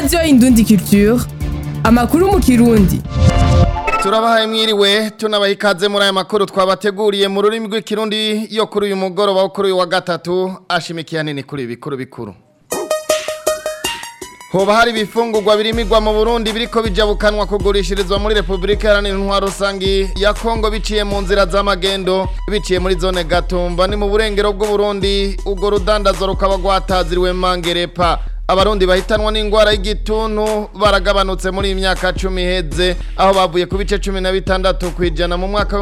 radiyo indundi culture amakuru mu kirundi turabahaye mwiriwe tunabaha ikaze muri aya makuru twabateguriye mu rurimi rw'ikirundi yo kuri uyu mugoroba wo kuri uyu wa gatatu ashimikiye hanini kuri ibi bikuru bikuru hoba hari ibifungurwa birimigwa mu Burundi biriko bijabukanwa kugurishirizwa muri Republika Iharanira Intwaro Rusangi ya Kongo biciye mu nzira z'amagendo biciye muri zone Gatumba ni mu burengero bw'u Burundi ubwo rudandazo rukaba rwataziriwe Mangerepa abarundi bahitanwa n'ingwara y'igituntu baragabanutse muri imyaka 10 heze aho bavuye ku bice 16 kwijana mu mwaka wa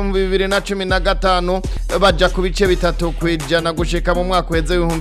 2015 baja ku bice bitatu kwijana gushika mu mwaka uheze wa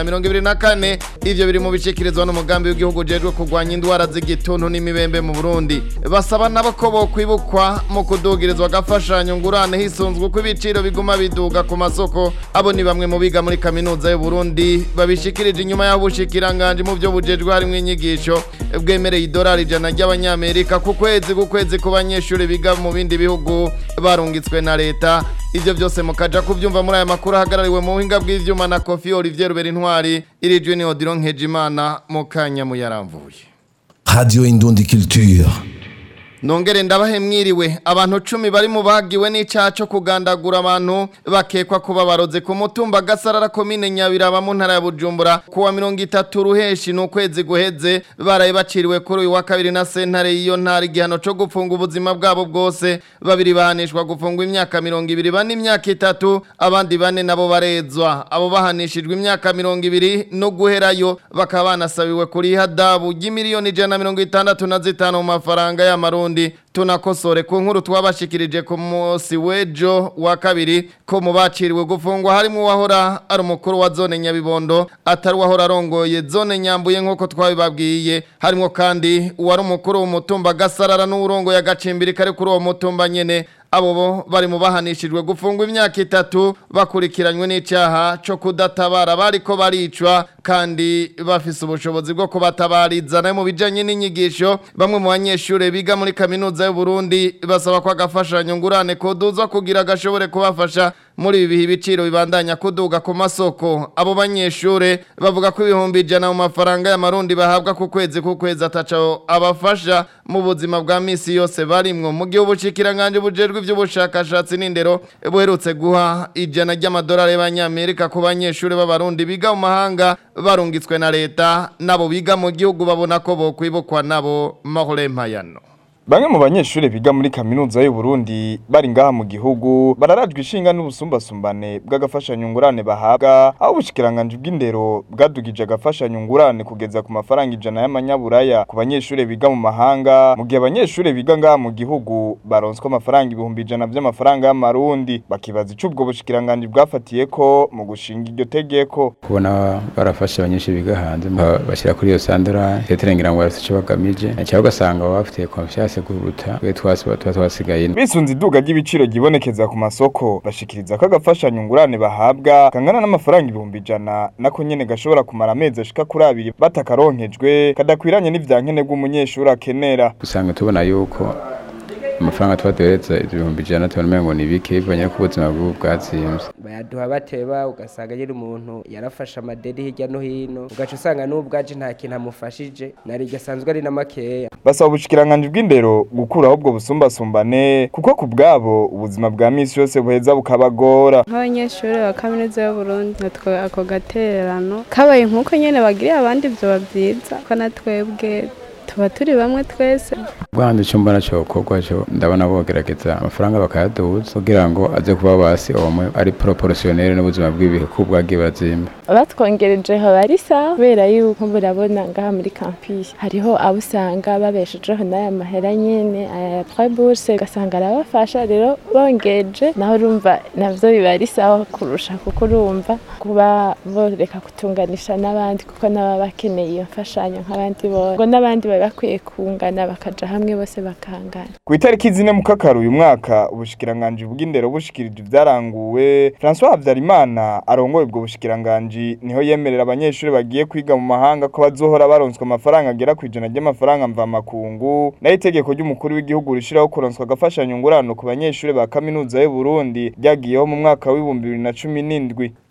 2024 ivyo biri mu bishikirizwa n'umugambi w'igihugu jejwe kurwanya indwara z'igituntu n'imibembe mu Burundi basaba nabo ko bokwibukwa mu kudugirizwa gafashanyo ngurane hisunzwe uko ibiciro biguma biduga ku masoko abo ni bamwe mu biga muri kaminuza y'u Burundi babishikirije inyuma y'aho bushikiranganje mu byo bujejwe harimwo inyigisho bwemereye idolari ijana ry'abanyamerika ku kwezi ku kwezi ku banyeshuri biga mu bindi bihugu barungitswe na leta ivyo byose mukaja kuvyumva muri aya makuru ahagarariwe mu buhinga bw'ivyuma na Kofi Olivier Rubera Intwari irijwe ni Odilon Nkejimana mu kanya mu yaramvuye Radio Indundi Culture. Nongere ndabahe mwiriwe abantu cumi bari mu bagiwe n'icyaha cyo kugandagura abantu bakekwa kuba baroze ku mutumba gasarara komine nyabiraba mu ntara ya Bujumbura kuwa mirongo itatu ruheshi n'ukwezi guheze baraye baciriwe kuri uyu wa kabiri na sentare y'iyo ntara igihano cyo gufunga ubuzima bwabo bwose babiri bahanishwa gufungwa imyaka mirongo ibiri bane imyaka itatu abandi bane nabo barezwa abo bahanishijwe imyaka mirongo ibiri no guherayo bakaba banasabiwe kuri hadabu y'imiliyoni ijana na mirongo itandatu na zitanu mu mafaranga y'amarundi Burundi tunakosore ku nkuru twabashikirije ku munsi w'ejo wa kabiri ko mu baciriwe gufungwa harimo uwahora ari umukuru wa zone Nyabibondo atari uwahora arongoye zone Nyambuye nk'uko twabibabwiye harimo kandi uwari umukuru w'umutumba Gasarara n'urongoye agacimbiri kari kuri uwo mutumba nyene abo bo bari mu bahanishijwe gufungwa imyaka itatu bakurikiranywe n'icyaha cyo kudatabara bariko baricwa kandi bafise ubushobozi bwo kubatabariza nayo mu bijanye n'inyigisho bamwe mu banyeshure biga muri kaminuza y'u Burundi basaba ko agafashanyo ngurane koduzwa kugira gashobore kubafasha muri ibi bihe ibiciro bibandanya kuduga ku masoko abo banyeshure bavuga ko ibihumbi ijana mu mafaranga y'amarundi bahabwa ku kwezi ku kwezi ataco abafasha mu buzima bwa misi yose barimwo mu gihe ubushikiranganje bujejwe ivy'ubushakashatsi n'indero buherutse guha ijana ry'amadolari y'abanyamerika ku banyeshure b'abarundi biga mu mahanga barungitswe na leta nabo biga mu gihugu babona ko bokwibukwa nabo mahore mpayano Bamwe mu banyeshure biga muri kaminuza y'u Burundi bari ngaha mu gihugu bararajwe ishinga n'ubusumbasumbane bw'agafashanyo ngurane bahabwa aho ubushikiranganje bw'indero bwadugije agafashanyo ngurane kugeza ku mafaranga ijana y'amanyaburaya ku banyeshure biga mu mahanga mu gihe abanyeshure biga ngaha mu gihugu baronswa amafaranga ibihumbi ijana vy'amafaranga y'amarundi bakibaza ico ubwo bushikiranganje bwafatiye ko mu gushinga iryo tegeko kubona barafashe abanyeshure biga hanze bashyira kuri iyo sandora teterengira ngo bafite ico bagamije cyangwa ugasanga baba bafitiye confiance kuruta twe twasiba tuba twasigaye bisunze iduga ry'ibiciro gibonekeza ku masoko bashikiriza ko agafashanyo ngurane bahabwa kangana n'amafaranga ibihumbi ijana nako nyene gashobora kumara amezi ashika kuri abiri batakaronkejwe kadakwiranye n'ivyankenerwa umunyeshuri akenera usanga tubona yuko amafaranga twaduhereza ibihumbi ijana tubona ngo ni bike bivanye ko ubuzima bw'ubu bwatsinze bayaduha bateba ugasanga nyine umuntu yarafashe amadeni hirya no hino ugaca usanga n'ubwaje nta kintu amufashije nari gasanzwe ari na makeya basaba ubushikiranganje bw'indero gukuraho ubwo busumbasumbane kuko ku bwabo ubuzima bwa misi yose buheza bukabagora nk'abanyeshuri ba kaminuza y'uburundi natwe ako gatererano kabaye nk'uko nyine bagiriye abandi vyoba vyiza ko natwebwe tuba turi bamwe twese bwanze icyo mbona cyo korwa cyo ndabona bogerageza amafaranga bakayaduza kugira ngo aze kuba basi omwe ari proportionnel n'ubuzima bw'ibihe ko bwagiye bazimba batwongereje haba ari sawa kubera yuko murabona ngaha muri campus hariho abo usanga babeshejeho n'aya mahera nyene aya trois bourse ugasanga arabafasha rero bongeje naho urumva navyo biba ari sawa kurusha kuko urumva kuba boreka kutunganisha n'abandi kuko nabo bakeneye iyo mfashanyo nk'abandi bose ngo n'abandi bari bakwiye kungana bakaja hamwe bose bakangana ku itariki zine mu kakaro uyu mwaka ubushikiranganje bw'indero bushikirije ibyaranguwe François Havyarimana arongoye ubwo bushikiranganje niho yemerera abanyeshuri bagiye kwiga mu mahanga ko bazohora baronswa amafaranga agera ku ijana ry'amafaranga mvamakungu nayo itegeko ry'umukuru w'igihugu rishiraho kuronswa agafashanyo ngurano ku banyeshuri ba kaminuza y'u Burundi ryagiyeho mu mwaka w'ibihumbi bibiri na cumi n'indwi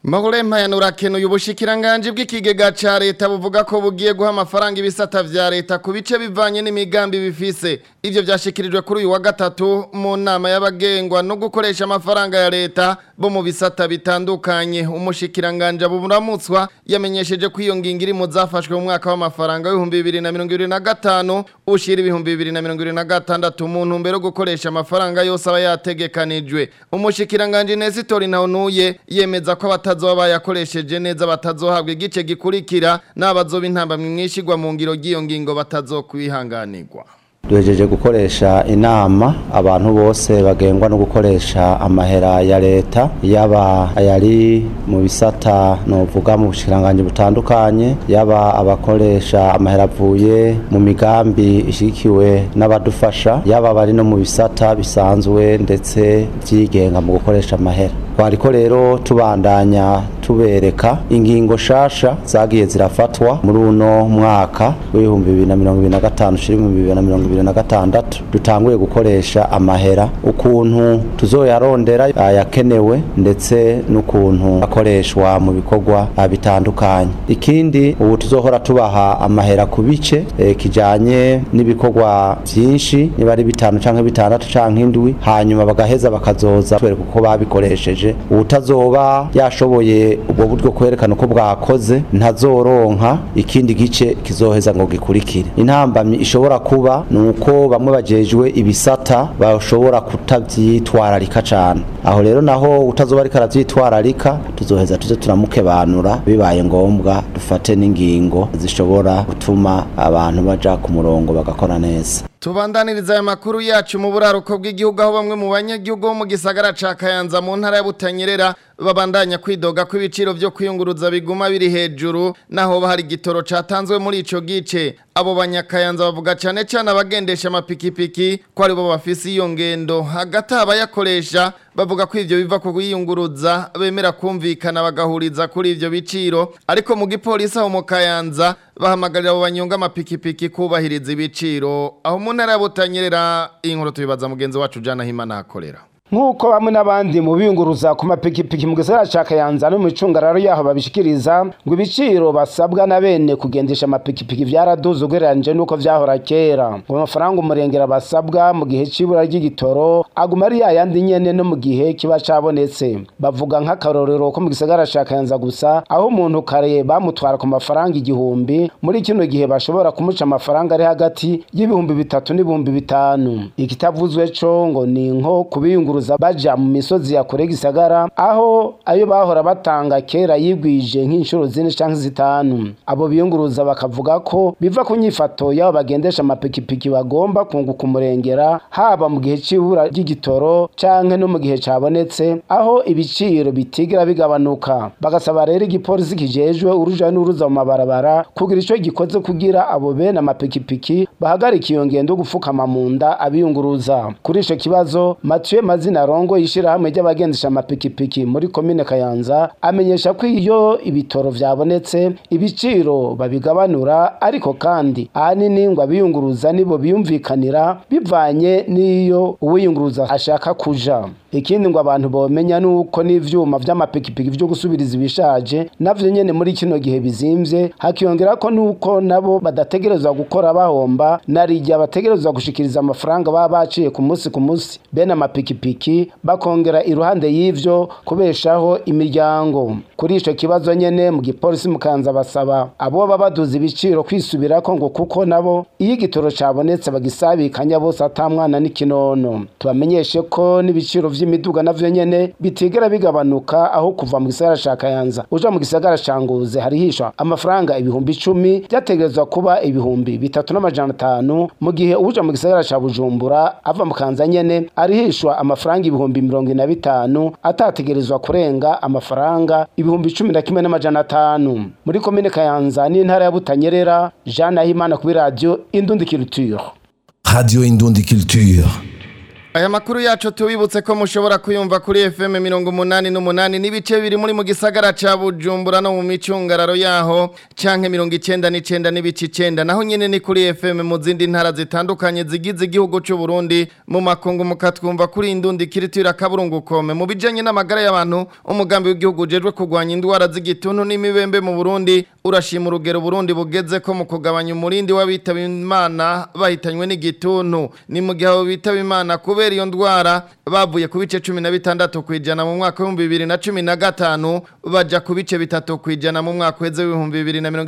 Mahurempa yanurakenuye ubushikiranganje bw'ikigega ca leta buvuga ko bugiye guha amafaranga ibisata vya leta ku bice bivanye n'imigambi bifise ivyo vyashikirijwe kuri uyu wa gatatu mu nama y'abagengwa no gukoresha amafaranga ya leta bo mu bisata bitandukanye umushikiranganje aburamutswa yamenyesheje ko iyo ngingo iri mu zafashwe mu mwaka w'amafaranga w'ibihumbi bibiri na mirongo ibiri na gatanu ushira ibihumbi bibiri na mirongo ibiri na gatandatu mu ntumbero yo gukoresha amafaranga yose aba yategekanijwe umushikiranganje Nesitori Ntawunuye yemeza ko abatazoba bayakoresheje neza batazohabwa igice gikurikira n'abazoba intambamwe mwishigwa mu ngiro ry'iyo ngingo batazokwihanganirwa duhejeje gukoresha inama abantu bose bagengwa no gukoresha amahera ya leta yaba ayari mu bisata novuga mu bushikiranganje butandukanye yaba abakoresha amahera avuye mu migambi ishikiwe n'abadufasha yaba bari no mu bisata bisanzwe ndetse vyigenga mu gukoresha amahera twariko rero tubandanya tubereka ingingo shasha zagiye zirafatwa muri uno mwaka w'ibihumbi bibiri na mirongo ibiri na gatanu ushira ibihumbi bibiri na mirongo ibiri na gatandatu dutanguye gukoresha amahera ukuntu tuzoyarondera ayakenewe ndetse n'ukuntu akoreshwa mu bikorwa bitandukanye ikindi ubu tuzohora tubaha amahera ku bice eh, kijanye n'ibikorwa vyinshi niba ari bitanu canke bitandatu canke indwi hanyuma bagaheza bakazoza twereka uko babikoresheje uwutazoba yashoboye ubwo buryo kwerekana uko bwakoze ntazoronka ikindi gice kizoheza ngo gikurikire intambamyi ishobora kuba ni uko bamwe bajejwe ibisata bashobora kutavyitwararika cane aho rero naho utazoba ariko aravyitwararika tuzoheza tuze turamukebanura bibaye ngombwa dufate n'ingingo zishobora gutuma abantu baja ku murongo bagakora neza Tubandaniriza aya makuru yacu mu buraruko bw'igihugu aho bamwe mu banyagihugu bo mu gisagara ca Kayanza mu ntara ya Butanyerera babandanya kwidoga ko ibiciro vyo kwiyunguruza biguma biri hejuru naho bahari gitoro catanzwe muri ico gice abo banyakayanza bavuga cane cane abagendesha amapikipiki ko ari bo bafise iyo ngendo hagati abayakoresha bavuga ko ivyo biva ku kwiyunguruza bemera kumvikana bagahuriza kuri ivyo biciro ariko mu gipolisi aho mu Kayanza bahamagarira abo banyonga amapikipiki kubahiriza ibiciro aho mu ntara ya Butanyerera iyi nkuru tubibaza mugenzi wacu Jana Himana akorera nk'uko bamwe n'abandi mu biyunguruza ku mapikipiki mu gisagara ca Kayanza no mu icungararo yaho babishikiriza ngo ibiciro basabwa na bene kugendesha amapikipiki vyaraduze ugereranije n'uko vyahora kera ngo amafaranga umurengera basabwa mu gihe c'ibura ry'igitoro aguma ari yayandi nyene no mu gihe kiba cabonetse bavuga nk'akarorero ko mu gisagara ca Kayanza gusa aho umuntu kare bamutwara ku mafaranga igihumbi muri kino gihe bashobora kumuca amafaranga ari hagati y'ibihumbi bitatu n'ibihumbi bitanu ikitavuzwe co ngo ni nko kubiyungura kuza baja mu misozi ya kure gisagara aho ayo bahora batanga kera yigwije nk'inshuro zine canke zitanu abo biyunguruza bakavuga ko biva ku nyifato y'abo bagendesha amapikipiki bagomba kunguka umurengera haba mu gihe c'ibura ry'igitoro canke no mu gihe cabonetse aho ibiciro bitigera bigabanuka bagasaba rero igipolisi kijejwe uruja n'uruza mu mabarabara kugira ico gikoze kugira abo bene amapikipiki bahagarika iyo ngendo gufukama mu nda abiyunguruza kuri ico kibazo Mathieu mazina rongo yishirahamwe ry'abagendesha amapikipiki muri komine Kayanza amenyesha ko iyo ibitoro vyabonetse ibiciro babigabanura ariko kandi ahanini ngo abiyunguruza nibo biyumvikanira bivanye n'iyo uwiyunguruza ashaka kuja ikindi ngo abantu bomenya nuko n'ivyuma vy'amapikipiki vyo gusubiriza ibishaje navyo nyene muri kino gihe bizimvye hakiyongera ko nuko nabo badategerezwa gukora bahomba narijya bategerezwa gushikiriza amafaranga baba baciye ku munsi ku munsi bene amapikipiki bakongera iruhande y'ivyo kubeshaho imiryango kuri ico kibazo nyene mu gipolisi mukanza basaba abo baba baduza ibiciro kwisubirako ngo kuko nabo iyo igitoro cabonetse bagisabikanya bose atamwana n'ikinono tubamenyeshe ko n'ibiciro vy'imiduga navyo nyene bitigera bigabanuka aho kuva mu gisagara ca Kayanza uja mu gisagara ca Ngozi harihishwa amafaranga ibihumbi icumi vyategerezwa kuba ibihumbi bitatu n'amajana atanu mu gihe uja mu gisagara ca Bujumbura ava mu Kanza nyene arihishwa amafaranga ibihumbi mirongo ine na bitanu atategerezwa kurenga amafaranga ibihumbi cumi na kimwe n'amajana atanu muri komine Kayanza n'intara ya Butanyerera Jean Nahimana kuri radio Indundi Culture Radio Indundi Culture. Aya makuru yacu tubibutse ko mushobora kuyumva kuri FM mirongo umunani n'umunani n'ibice biri muri mu gisagara ca Bujumbura no mu micungararo yaho canke mirongo icenda n'icenda n'ibice icenda naho nyene ni kuri FM mu zindi ntara zitandukanye zigize igihugu c'u Burundi mu makungu mukatwumva kuri indundi kiritira kaburungu kome mu bijanye n'amagara y'abantu umugambi w'igihugu ujejwe kurwanya indwara z'igituntu n'imibembe mu Burundi urashima urugero Burundi bugeze ko mu kugabanya umurindi w'abitaba Imana bahitanywe n'igituntu ni mu gihe abo bitaba Imana kubera iyo ndwara bavuye ku bice 16 kwijana mu mwaka wa 2015 baja ku bice bitatu kwijana mu mwaka weze w'ibihumbi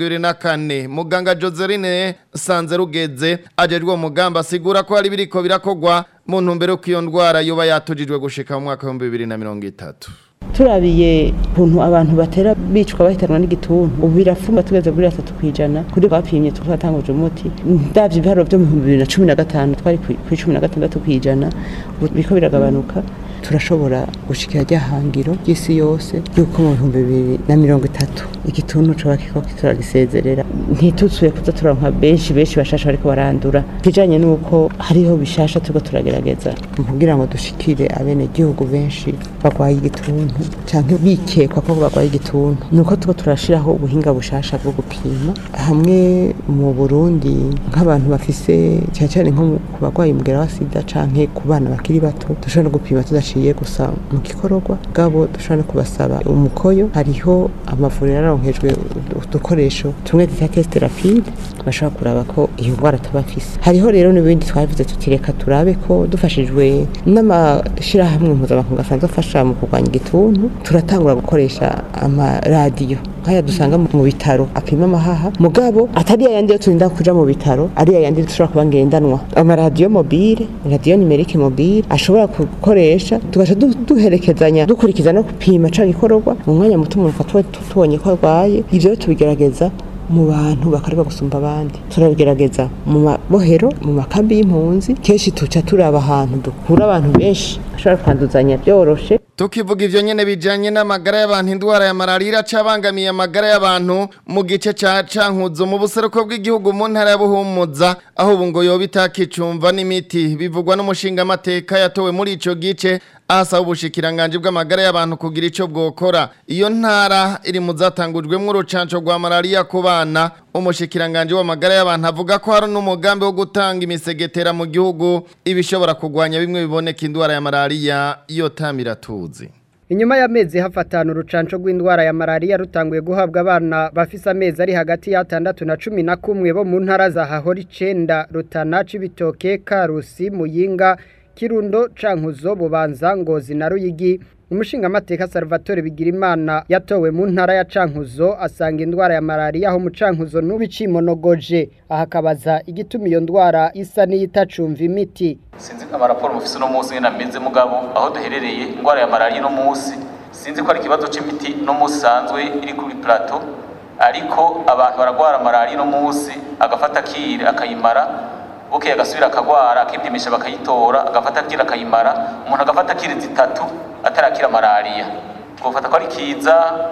2024 muganga Joseline Sanze rugeze ajejwe umugambi asigura ko ari biriko birakogwa mu ntumbero ko iyo ndwara yoba yatujijwe gushika mu mwaka wa 2030 turabiye ukuntu abantu batera bicwa bahitanwa n'igituntu ubu birafuma tugeze kuri gatatu kwijana kuri bapimye twatanguje umuti ndavye ibiharo vyo mu bihumbi bibiri na cumi na gatanu twari kuri cumi na gatandatu kwijana ubu biriko biragabanuka turashobora gushikira rya hangiro ry'isi yose yuko mu bihumbi bibiri na mirongo itatu igituntu coba kiko turagisezerera ntituzuye kuza turonka benshi benshi bashasha bariko barandura kijanye n'uko hariho bishasha turiko turagerageza kugira ngo dushikire abene gihugu benshi bagwaye igituntu canke bikekwa ko bagwaye igituntu nuko turiko turashiraho ubuhinga bushasha bwo gupima hamwe mu Burundi nk'abantu bafise cyane cyane nko ku bagwaye umugera wa sida canke ku bana bakiri bato dushobora no gupima tudaciye gusa mu gikororwa gabo dushobora no kubasaba umukoyo hariho amavuriro yararonkejwe udukoresho tumwe twita test rapide bashobora kuraba ko iyo ndwara tuba afise hariho rero n'ibindi twavuze tutireka turabe ko dufashijwe n'amashirahamwe mpuzamakungu asanzwe afasha mu kurwanya igituntu turatangura gukoresha amaradiyo nk'aya dusanga mu bitaro apima amahaha mugabo atari yayandi yo turinda kuja mu bitaro ari yayandi dushobora kuba ngendanwa amaradiyo mobile radiyo nimerike mobile ashobora gukoresha tugaca duherekezanya dukurikiza no gupima canke ikororwa mu mwanya muto umuntu fatwa tubonye ko arwaye ivyo tubigerageza mu bantu bakareba gusumba abandi turabigerageza mu mabohero mu makambi y'impunzi kenshi tuca turaba ahantu dukura abantu benshi bashobora kwanduzanya byoroshe Tukivuga ivyo nyene bijanye n'amagara y'abantu indwara ya malaria cabangamiye amagara y'abantu mu gice ca cankuzo mu buseruko bw'igihugu mu ntara ya Buhumuza aho ubu ngo yoba itakicumva n'imiti bivugwa n'umushinga amateka yatowe muri ico gice asaba ubushikiranganje bw'amagara y'abantu kugira ico bwokora iyo ntara iri mu zatangujwemwo urucanco rwa malaria ku bana umushikiranganje w'amagara y'abantu avuga ko hari n'umugambi wo gutanga imisegetera mu gihugu ibishobora kugwanya bimwe biboneka indwara ya malaria iyo tamira tuzi Inyuma y'amezi hafatana urucanco rw'indwara ya malaria rutanguye guhabwa abana bafise amezi ari hagati ya 6 na 11 bo mu ntara za Hahori 9 Rutana Cibitoke Karusi Muyinga Kirundo Cankuzo Bubanza Ngozi na Ruyigi umushinga amateka Salvatore Bigirimana yatowe mu ntara ya Cankuzo asanga indwara ya malaria aho mu Cankuzo n'ubicimonogoje ahakabaza igituma iyo ndwara isa n'iyitacumva imiti sinzi amaraporo mufise no munsi nyene ameze mugabo aho duherereye indwara ya malaria no munsi sinzi ko ari ikibazo c'imiti no munsi sanzwe iri kuri plateau ariko abantu baragwara malaria no munsi agafata kire akayimara bukeye agasubira akagwara akipimisha bakayitora agafata kire akayimara umuntu agafata kire zitatu atarakira malaria twofata ko ari kiza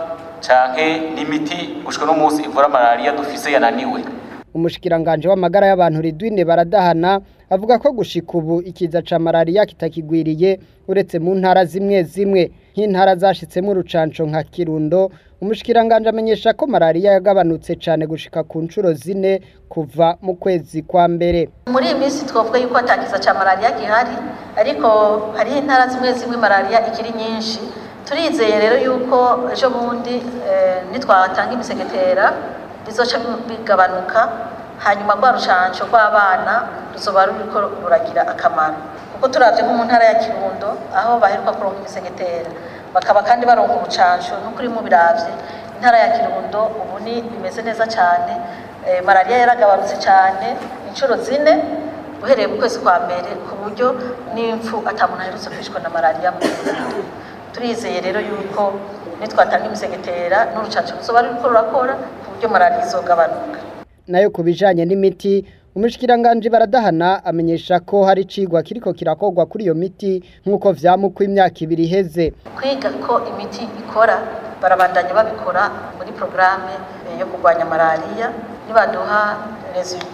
canke n'imiti gushika no munsi ivura malaria dufise yananiwe umushikiranganje w'amagara y'abantu ridwine baradahana avuga ko gushika ubu ikiza ca malaria kitakigwiriye uretse mu ntara zimwe zimwe nk'intara zashitsemo urucanco nka Kirundo umushikiranganje amenyesha ko malaria yagabanutse cane gushika ku ncuro zine kuva mu kwezi kwa mbere muri iyi minsi twavuga yuko atakiza ca malaria gihari ariko hariho intara zimwe zimwe malaria ikiri nyinshi turizeye rero yuko ejo bundi nitwatanga imisegetera bizoca bigabanuka hanyuma rwa rucanco rw'abana ruzoba ruriko ruragira akamaro kuko turavye nko mu ntara ya kirundo aho baheruka kuronka imisegetera bakaba kandi baronka urucanco n'ukuri mu biravye intara ya kirundo ubu ni bimeze neza cane malaria yaragabanutse cane inshuro zine uhereye mu kwezi kwa mbere ku buryo n'impfu ata muntu aherutse kwishwa na malaria mu kirundo turizeye rero yuko nitwatanga imisegetera n'urucanco ruzoba ruriko rurakora ku buryo malaria izogabanuka nayo ku bijanye n'imiti umushikiranganje baradahana amenyesha ko hari cigwa kiriko kirakogwa kuri iyo miti nk'uko vyamukwa imyaka ibiri iheze kwiga ko imiti ikora barabandanya babikora muri programme yo kurwanya malaria nibaduha resultat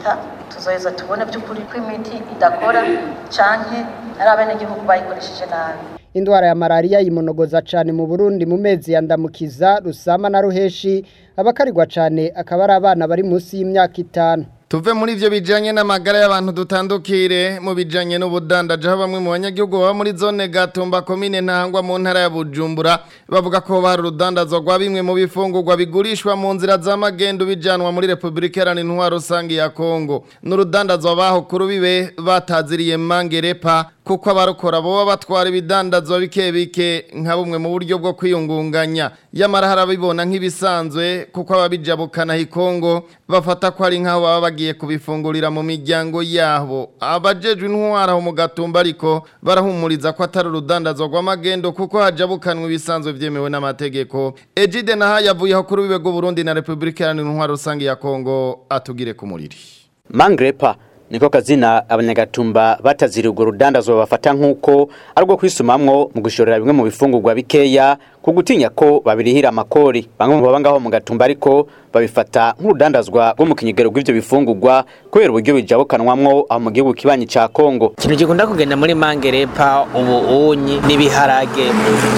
tuzoheza tubone by'ukuri ko imiti idakora canke ari abenegihugu bayikoresheje nabi indwara ya malariya yimonogoza cyane mu Burundi mu mezi ya ndamukiza rusama na ruheshi abakarirwa cyane akaba ari abana bari munsi y'imyaka itanu Tuve muri ivyo bijanye n'amagara y'abantu dutandukire mu bijanye n'ubudandaje aho bamwe mu banyagihugu baba muri zone Gatumba komine Ntahangwa mu ntara ya Bujumbura bavuga ko bari urudandazwa rwa bimwe mu bifungurwa bigurishwa mu nzira z'amagendo bijanwa muri Republika Iharanira Intwaro Rusangi ya Kongo n'urudandazwa baho kuri bibe bataziriye mangerepa kuko abarukora boba batwara ibidandazwa bike bike nka bumwe mu buryo bwo kwiyungunganya yamara harabibona nk'ibisanzwe kuko ababijabukana hikongo bafata ko ari nkaho baba bagiye kubifungurira mu miryango yabo abajejwe intwara mu gatumba ariko barahumuriza ko atari urudandazwa rw'amagendo kuko hajabukanwa ibisanzwe vyemewe n'amategeko Ejide naha yavuyeho kuri bibe Burundi na Republika Iharanira Intwaro Rusangi ya Kongo atugire ku muriri Mangrepa niko kazina abanyagatumba batazira urwo rudandazwa bafata nk'uko ari rwo kwisumamwo mu gushorera bimwe mu bifungurwa bikeya ku gutinya ko babirihira amakori bamwe mu baba ngaho mu gatumba ariko babifata nk'urudandazwa rwo mu kinyegero rw'ivyo bifungurwa kubera uburyo bijabukanwamwo aho mu gihugu kibanyi ca Kongo ikintu gikunda kugenda muri mangerepa ubu unyi n'ibiharage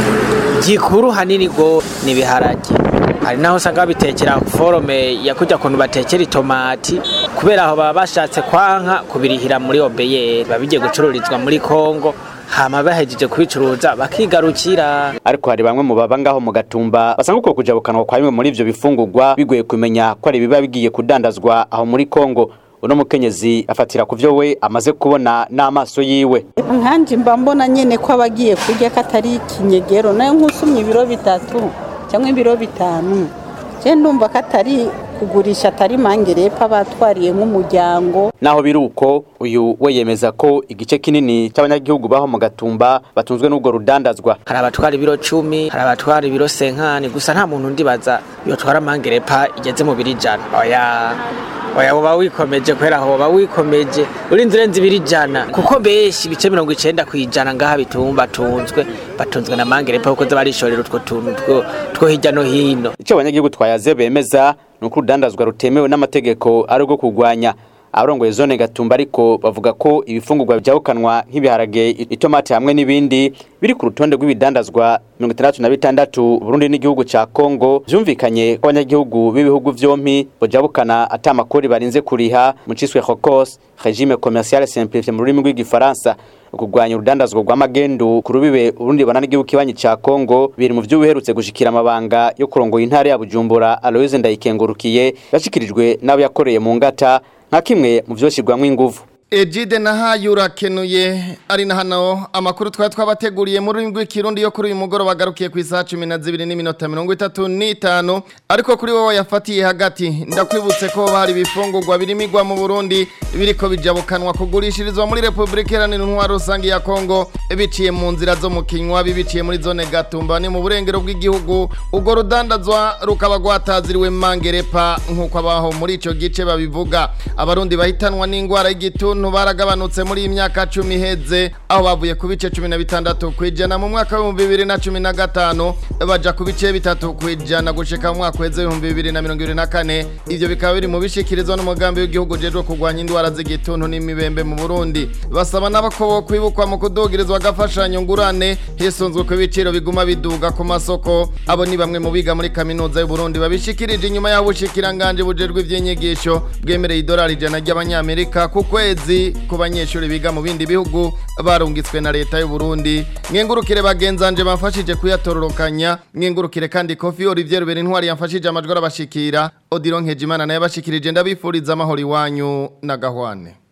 gikuru hanini go n'ibiharage hari naho usanga babitekera forome ya kujya kuntu batekera itomati kubera aho baba bashatse kwanka kubirihira muri obeyeri biba bigiye gucururizwa muri kongo hama bahejeje kubicuruza bakigarukira ariko hari bamwe mu baba ngaho mu gatumba basanga uko kujabukanwa kwa bimwe muri ivyo bifungurwa bigoye kumenya ko ari biba bigiye kudandazwa aho muri kongo uno mukenyezi afatira ku vyo we amaze kubona n'amaso yiwe nkanje mba mbona nyene ko abagiye kurya katari ikinyegero nayo nk'usumye ibiro bitatu cyangwa ibiro bitanu je ndumva ko atari kugurisha atari mangerepa batwariye nk'umuryango naho biruko uyu we yemeza ko igice kinini cy'abanyagihugu baho mu gatumba batunzwe n'ubwo rudandazwa hari abatwara ibiro cumi hari abatwara ibiro senkani gusa nta muntu ndibaza yotwara mangerepa igeze mu biri ijana oya oya woba wikomeje kubera aho woba wikomeje urinze urenze ibiri ijana kuko benshi ibice mirongo icenda ku ijana ngaha bitumba batunzwe batunzwe na mangerepa kuko za barishorera utwo tuntu two hirya no hino icyo abanyagihugu twayaze bemeza ni uko urudandazwa rutemewe n'amategeko ari urwo kurwanya abarongoye zone gatumba ariko bavuga ko ibifungurwa byabukanwa nk'ibiharage itomati hamwe n'ibindi biri ku rutonde rw'ibidandazwa mirongo itandatu na bitandatu Burundi n'igihugu ca Kongo vyumvikanye ko abanyagihugu b'ibihugu vyompi bojabukana ata amakori barinze kuriha mu ciswe Hokos regime commercial simplifié mu rurimi rw'igifaransa ukugwanya urudandazwa rw'amagendu ku rubibe Burundi bana n'igihugu kibanyi ca Kongo biri mu vyo biherutse gushikira amabanga yo kurongoye intara ya Bujumbura Aloise Ndayikengurukiye yashikirijwe n'abo yakoreye mu ngata nka kimwe mu vyoshirwamwo inguvu Ejide na hayo urakenuye ari na hano amakuru twari twabateguriye muri rurimi rw'ikirundi yo kuri uyu mugoroba bagarukiye ku isaha cumi na zibiri n'iminota mirongo itatu n'itanu ariko kuri wowe yafatiye hagati ndakwibutse ko hari ibifungurwa birimigwa mu burundi biriko bijabukanwa kugurishirizwa muri repubulika iharanira intwaro rusange ya kongo biciye mu nzira zo mu kinywa bibiciye muri zone gatumba ni mu burengero bw'igihugu ubwo rudandazwa rukaba rwataziriwe mangerepa nk'uko abaho muri ico gice babivuga abarundi bahitanwa n'indwara y'igituntu baragabanutse muri iyi myaka cumi iheze aho bavuye ku bice cumi na bitandatu ku ijana mu mwaka w'ibihumbi bibiri na cumi na gatanu baja ku bice bitatu ku ijana gushika mu mwaka w'eze w'ibihumbi bibiri na mirongo ibiri na kane ivyo bikaba biri mu bishikirizwa n'umugambi w'igihugu ujejwe kurwanya indwara z'igituntu n'imibembe mu burundi basaba n'abakobo kwibukwa mu kudugirizwa agafashanyo ngurane hisunzwe ku ibiciro biguma biduga ku masoko abo ni bamwe mu biga muri kaminuza y'uburundi babishikirije inyuma y'aho ubushikiranganje bujejwe ivy'inyigisho bwemereye idolari ijana ry'abanyamerika ku kwezi ku banyeshuri biga mu bindi bihugu barungitswe na leta y'u Burundi mwengurukire bagenzanje bamfashije kuyatororokanya mwengurukire kandi Kofi Olivier Berintwari yamfashije amajwi arabashikira Odilon Nkejimana naye abashikirije ndabifuriza amahoro iwanyu na gahwane